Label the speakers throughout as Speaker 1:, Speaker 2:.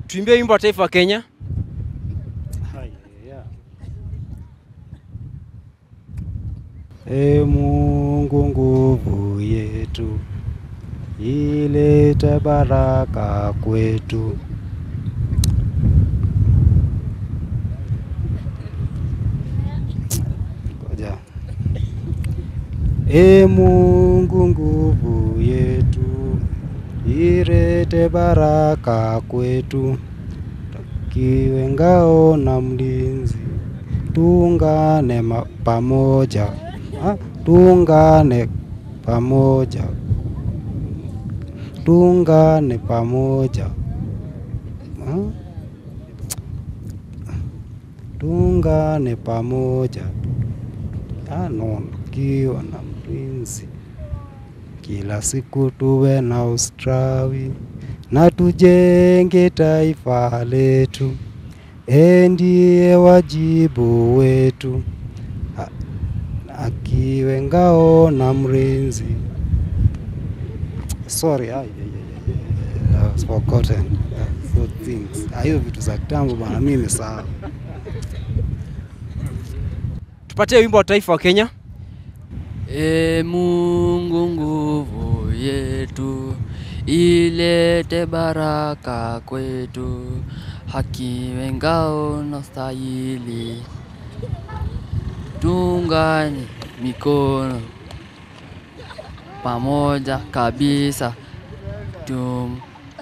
Speaker 1: Tuimbie wimbo wa taifa wa Kenya.
Speaker 2: E Mungu nguvu yetu, ilete baraka kwetu. Ngoja. E Mungu nguvu yetu, ilete baraka kwetu. Tukiwe ngao na mlinzi, tuungane ma- pamoja, Ah, tuungane pamoja, tuungane pamoja, Ah, tuungane pamoja, ano tukiwa na mlinzi, kila siku tuwe na ustawi na tujenge taifa letu. E, ndiye wajibu wetu, A- akiwe ngao na mlinzi. Sorry, ai, ai, ai, ai, I was forgotten. Uh, so things. Ah, Hiyo vitu za kitambo bana, mimi nimesahau.
Speaker 1: Tupatie wimbo wa taifa wa Kenya.
Speaker 3: E Mungu nguvu yetu, ilete baraka kwetu, haki wengao na stahili, tungane mikono pamoja kabisa tum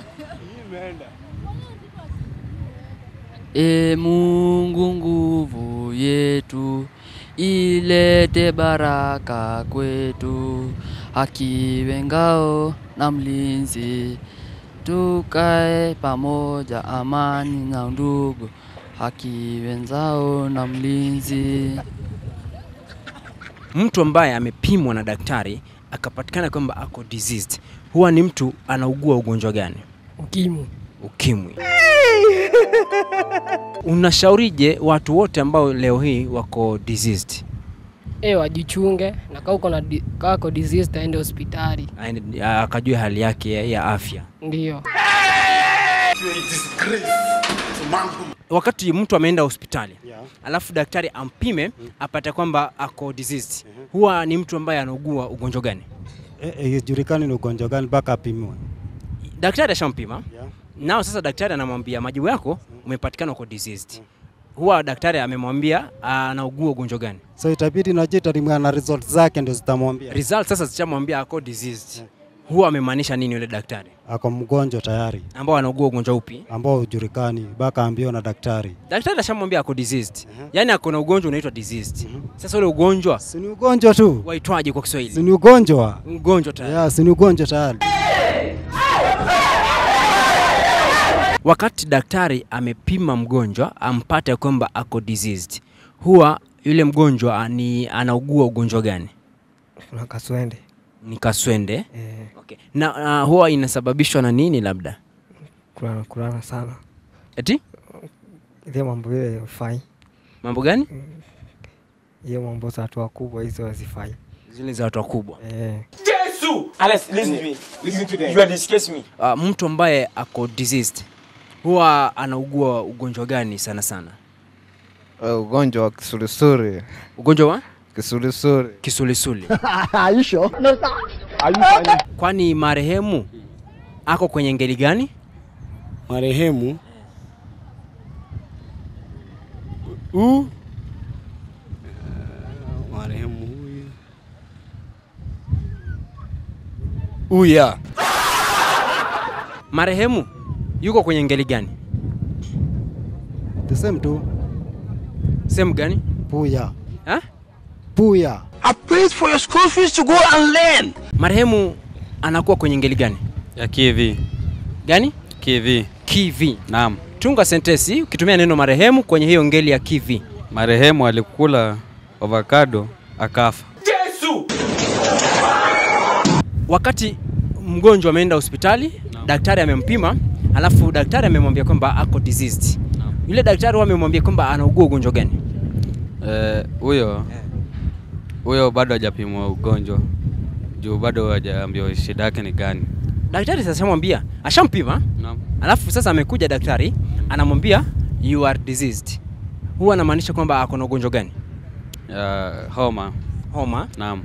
Speaker 3: E Mungu nguvu yetu, ilete baraka kwetu, haki wengao na mlinzi, tukae pamoja, amani na ndugu, haki wenzao na mlinzi.
Speaker 1: Mtu ambaye amepimwa na daktari akapatikana kwamba ako diseased, huwa ni mtu anaugua ugonjwa gani?
Speaker 4: Ukimwi.
Speaker 1: Ukimwi. Unashaurije watu wote ambao leo hii wako diseased?
Speaker 4: E, wajichunge na kaa uko na di- kaa uko diseased aende hospitali.
Speaker 1: Aende- akajue hali yake ya- ya afya.
Speaker 4: Ndio.
Speaker 1: Wakati mtu ameenda hospitali alafu daktari ampime apate kwamba ako diseased, huwa ni mtu ambaye anaugua ugonjwa gani?
Speaker 2: Eh, eh, Ijulikani ni ugonjwa gani mpaka apimwe.
Speaker 1: Daktari ashampima nao, sasa daktari anamwambia majibu yako umepatikana uko diseased. Huwa daktari amemwambia anaugua ugonjwa gani?
Speaker 2: So itabidi najua italimwa na results zake ndio zitamwambia
Speaker 1: Result sasa zishamwambia ako diseased. Huwa amemaanisha nini yule daktari
Speaker 2: ako mgonjwa tayari,
Speaker 1: ambao anaugua ugonjwa upi?
Speaker 2: ambao hujulikani mpaka ambiwa na daktari.
Speaker 1: Daktari ashamwambia ako diseased, yaani ako na ugonjwa unaitwa diseased. Sasa ule ugonjwa
Speaker 2: Si ni ugonjwa tu,
Speaker 1: waitwaje kwa
Speaker 2: si
Speaker 1: Kiswahili?
Speaker 2: ni ugonjwa
Speaker 1: Ugonjwa tayari.
Speaker 2: ya, si ni ugonjwa tayari.
Speaker 1: Wakati daktari amepima mgonjwa ampate kwamba ako diseased, huwa yule mgonjwa ni anaugua ugonjwa gani?
Speaker 5: Kuna kaswende
Speaker 1: Ni kaswende.
Speaker 5: eh,
Speaker 1: Okay. Na uh, huwa inasababishwa na nini labda?
Speaker 5: kulala kulala sana,
Speaker 1: Eti
Speaker 5: ile mambo hiyo haifai,
Speaker 1: mambo gani?
Speaker 5: hiyo mambo za watu wakubwa hizo hazifai
Speaker 1: Zile za watu wakubwa.
Speaker 5: eh.
Speaker 6: Alex, listen to me. Listen to them. You are disgracing me.
Speaker 1: Uh, mtu ambaye ako diseased huwa anaugua ugonjwa gani sana sana?
Speaker 7: Uh, ugonjwa wa kisulisuli
Speaker 1: Ugonjwa wa
Speaker 7: kisulisuli
Speaker 1: kisulisuli. Kwani marehemu ako kwenye ngeli gani?
Speaker 8: marehemu u marehemu huyu uya
Speaker 1: Marehemu yuko kwenye ngeli gani?
Speaker 2: The same tu,
Speaker 1: Sehemu gani?
Speaker 2: puya
Speaker 1: Ha?
Speaker 2: puya.
Speaker 6: I paid for your school fees to go and learn.
Speaker 1: Marehemu anakuwa kwenye ngeli gani?
Speaker 9: ya kivi
Speaker 1: Gani?
Speaker 9: kivi
Speaker 1: Kivi.
Speaker 9: naam
Speaker 1: Tunga sentesi ukitumia neno marehemu kwenye hiyo ngeli ya kivi.
Speaker 9: marehemu alikula avocado akafa
Speaker 1: Wakati mgonjwa ameenda hospitali, daktari amempima, alafu daktari amemwambia kwamba ako diseased. Yule daktari huwa amemwambia kwamba anaugua ugonjwa gani?
Speaker 9: Eh, huyo huyo bado hajapimwa ugonjwa juu bado hajaambiwa shida yake ni gani
Speaker 1: Daktari sasa amwambia, ashampima,
Speaker 9: naam
Speaker 1: alafu sasa amekuja daktari anamwambia you are diseased, huwa anamaanisha kwamba ako na ugonjwa gani?
Speaker 9: Uh, homa.
Speaker 1: Homa.
Speaker 9: Naam.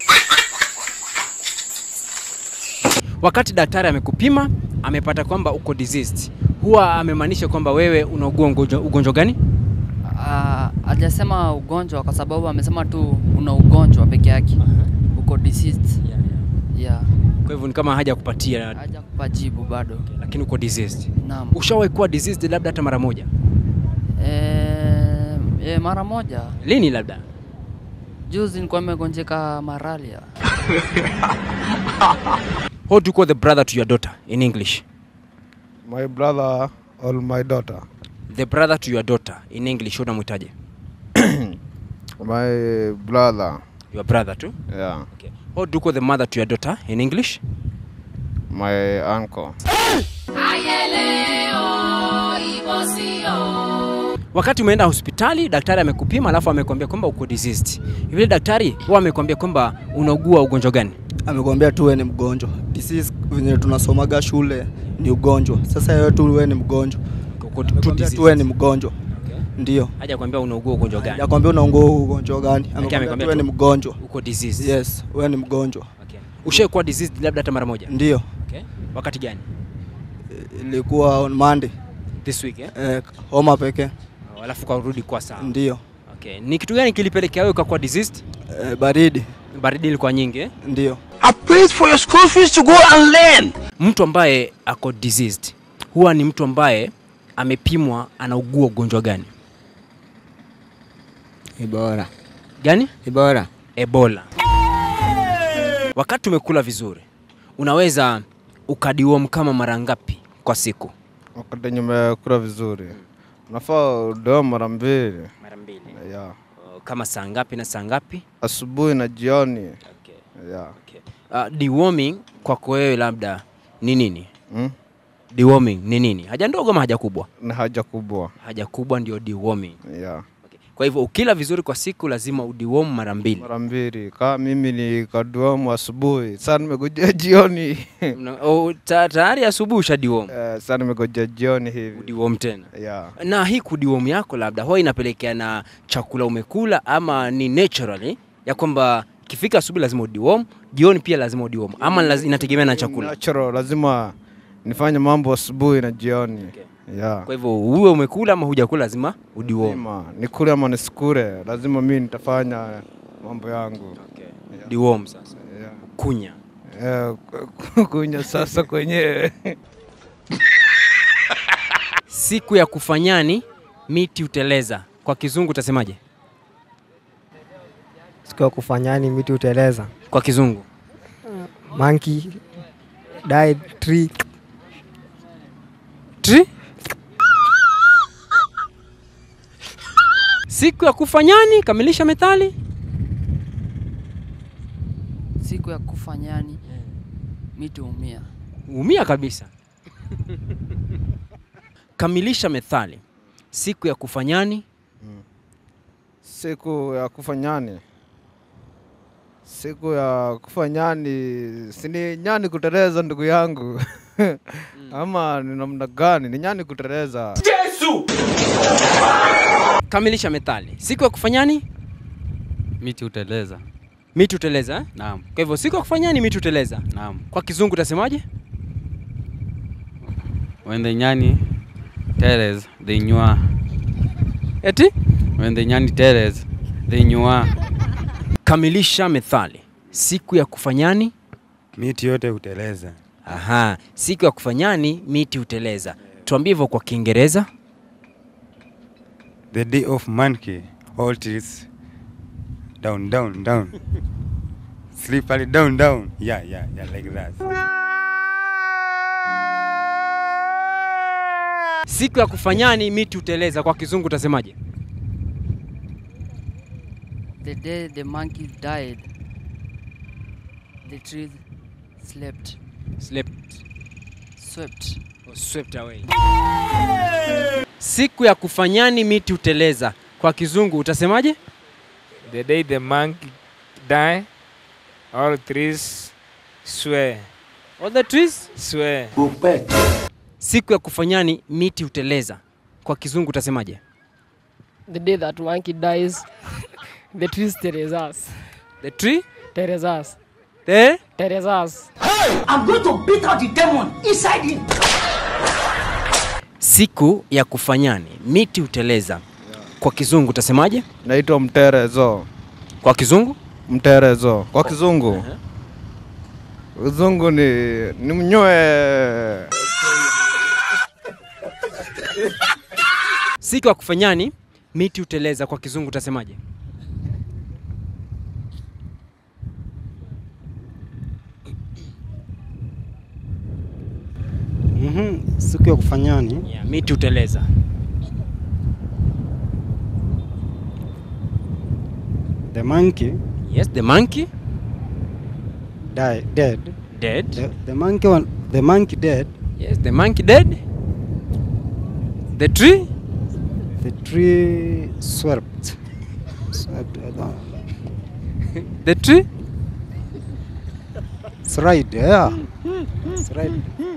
Speaker 1: Wakati daktari amekupima amepata kwamba uko diseased, huwa amemaanisha kwamba wewe unaugua ugonjwa, ugonjwa gani?
Speaker 3: Ah, hajasema ugonjwa kwa sababu amesema tu una ugonjwa peke yake. Uko diseased. Yeah.
Speaker 1: Kwa hivyo ni kama haja kupatia,
Speaker 3: Haja kupa jibu bado.
Speaker 1: lakini uko diseased.
Speaker 3: Naam.
Speaker 1: Ushawahi kuwa diseased labda hata mara moja?
Speaker 3: Eh, eh, mara moja
Speaker 1: Lini labda?
Speaker 3: juzi nilikuwa nimegonjeka malaria.
Speaker 1: How do you call the brother to your daughter in English?
Speaker 7: My brother or my daughter.
Speaker 1: The brother to your daughter in English unamwitaje?
Speaker 7: My brother.
Speaker 1: Your brother too?
Speaker 7: Yeah.
Speaker 1: Okay. How do you call the mother to your daughter in English?
Speaker 7: My uncle.
Speaker 1: Wakati umeenda hospitali, daktari amekupima alafu amekwambia kwamba uko diseased. Yule daktari huwa amekwambia kwamba unaugua ugonjwa gani?
Speaker 10: amekwambia tu wewe ni mgonjwa. Disease venye tunasomaga shule ni ugonjwa. Sasa wewe tu wewe ni mgonjwa.
Speaker 1: Uko tu
Speaker 10: Amekwambia tu wewe ni mgonjwa. Ndio.
Speaker 1: Haja kwambia unaugua ugonjwa gani?
Speaker 10: Hajakwambia unaungua ugonjwa gani. Amekwambia tu
Speaker 1: amekwambia
Speaker 10: wewe ni
Speaker 1: tu-
Speaker 10: mgonjwa.
Speaker 1: Uko diseased.
Speaker 10: Yes, wewe ni mgonjwa.
Speaker 1: Okay. Ushaikuwa diseased labda hata mara moja?
Speaker 10: Ndio.
Speaker 1: Okay. Wakati gani?
Speaker 10: Ilikuwa on Monday.
Speaker 1: This week eh?
Speaker 10: Eh, homa pekee.
Speaker 1: Oh, Alafu karudi kwa sawa.
Speaker 10: Ndio.
Speaker 1: Okay. Ni kitu gani kilipelekea wewe ukakuwa diseased?
Speaker 10: Eh, baridi.
Speaker 1: Baridi ilikuwa nyingi eh?
Speaker 10: Ndio.
Speaker 6: I paid for your school fees to go and learn.
Speaker 1: Mtu ambaye ako diseased huwa ni mtu ambaye amepimwa anaugua ugonjwa gani?
Speaker 5: Ibora.
Speaker 1: Gani?
Speaker 5: Ibora.
Speaker 1: Ebola. Wakati umekula vizuri, unaweza ukadiwom kama mara ngapi kwa siku?
Speaker 7: Wakati nimekula vizuri. Unafaa udoe mara mbili.
Speaker 1: Mara mbili.
Speaker 7: Yeah.
Speaker 1: Kama saa ngapi na saa ngapi?
Speaker 7: Asubuhi na jioni.
Speaker 1: Okay.
Speaker 7: Yeah.
Speaker 1: Uh, deworming kwako wewe labda ni nini?
Speaker 7: Hmm?
Speaker 1: Deworming ni nini? Haja ndogo ama haja kubwa?
Speaker 7: Ni haja kubwa.
Speaker 1: Haja kubwa ndio deworming.
Speaker 7: Yeah.
Speaker 1: Kwa hivyo ukila vizuri kwa siku lazima udiwom mara mbili.
Speaker 7: Mara mbili. Kama mimi ni kaduamu asubuhi, sasa nimegojea jioni.
Speaker 1: Una- o, ta- Tayari asubuhi ushadiwom.
Speaker 7: Eh, Sasa nimegojea jioni hivi.
Speaker 1: Udiwom tena.
Speaker 7: Yeah.
Speaker 1: Na hii kudiwom yako labda huwa inapelekea na chakula umekula ama ni naturally ya kwamba ikifika asubuhi lazima udiwom, jioni pia lazima udiwom ama laz, inategemea na chakula.
Speaker 7: Natural, lazima nifanye mambo asubuhi na jioni. Yeah.
Speaker 1: Kwa hivyo uwe umekula ama hujakula lazima udiwom.
Speaker 7: Lazima nikule ama nisikule, lazima mimi nitafanya mambo yangu.
Speaker 1: Diwom sasa.
Speaker 7: Yeah.
Speaker 1: Kunya.
Speaker 7: Eh, ku- kunywa sasa kwenyewe.
Speaker 1: Siku ya kufanyani miti uteleza. Kwa kizungu utasemaje?
Speaker 5: Siku ya kufanyani miti uteleza.
Speaker 1: Kwa kizungu.
Speaker 5: Monkey died tree.
Speaker 1: Tree? Siku ya kufanyani, kamilisha methali.
Speaker 3: Siku ya kufa nyani miti umia.
Speaker 1: Umia kabisa. Kamilisha methali. Siku ya kufanyani,
Speaker 7: Siku ya kufa nyani. Siku ya kufa nyani, si ni nyani kuteleza ndugu yangu. Ama ni namna gani? Ni nyani kuteleza.
Speaker 1: kamilisha methali. Siku ya kufanyani,
Speaker 9: Miti uteleza.
Speaker 1: miti uteleza. eh?
Speaker 9: Naam.
Speaker 1: Kwa hivyo siku ya kufanyani miti uteleza.
Speaker 9: Naam.
Speaker 1: Kwa kizungu utasemaje?
Speaker 9: When the nyani tells they nywa.
Speaker 1: Eti?
Speaker 9: When the nyani tells they nywa.
Speaker 1: Kamilisha methali. Siku ya kufanyani,
Speaker 11: Miti yote huteleza.
Speaker 1: aha, siku ya kufanyani miti uteleza. Tuambie hivyo kwa Kiingereza.
Speaker 11: The day of monkey, all trees down, down, down. Slippery down, down. Yeah, yeah, yeah, like that.
Speaker 1: Siku ya kufanyani miti uteleza. Kwa kizungu utasemaje?
Speaker 3: The day the monkey died, the trees slept,
Speaker 1: Slept.
Speaker 3: swept.
Speaker 1: or swept away. Siku ya kufanyani miti uteleza. Kwa kizungu utasemaje?
Speaker 12: The day the monkey die, all trees swear.
Speaker 1: All the trees
Speaker 12: Swear.
Speaker 1: siku ya kufanyani miti huteleza, kwa kizungu utasemaje?
Speaker 4: The day that monkey dies, the trees tears us.
Speaker 1: The tree
Speaker 4: Tears us.
Speaker 1: the
Speaker 4: Tears us.
Speaker 6: I'm going to beat out the demon inside him.
Speaker 1: siku ya kufanyani miti huteleza, kwa kizungu utasemaje?
Speaker 7: Naitwa mterezo.
Speaker 1: Kwa kizungu
Speaker 7: Mterezo. Kwa kizungu. Kizungu ni ni mnyoe.
Speaker 1: siku ya kufanyani miti huteleza, kwa kizungu utasemaje?
Speaker 2: Mhm, siku ya kufanyani
Speaker 1: Yeah, miti huteleza.
Speaker 2: the monkey
Speaker 1: Yes, the monkey
Speaker 2: die, dead.
Speaker 1: dead.
Speaker 2: The, the monkey one, the monkey dead.
Speaker 1: Yes, the monkey dead. The tree
Speaker 2: The tree swept. Swept. I don't.
Speaker 1: the tree
Speaker 2: It's right. Yeah. It's right.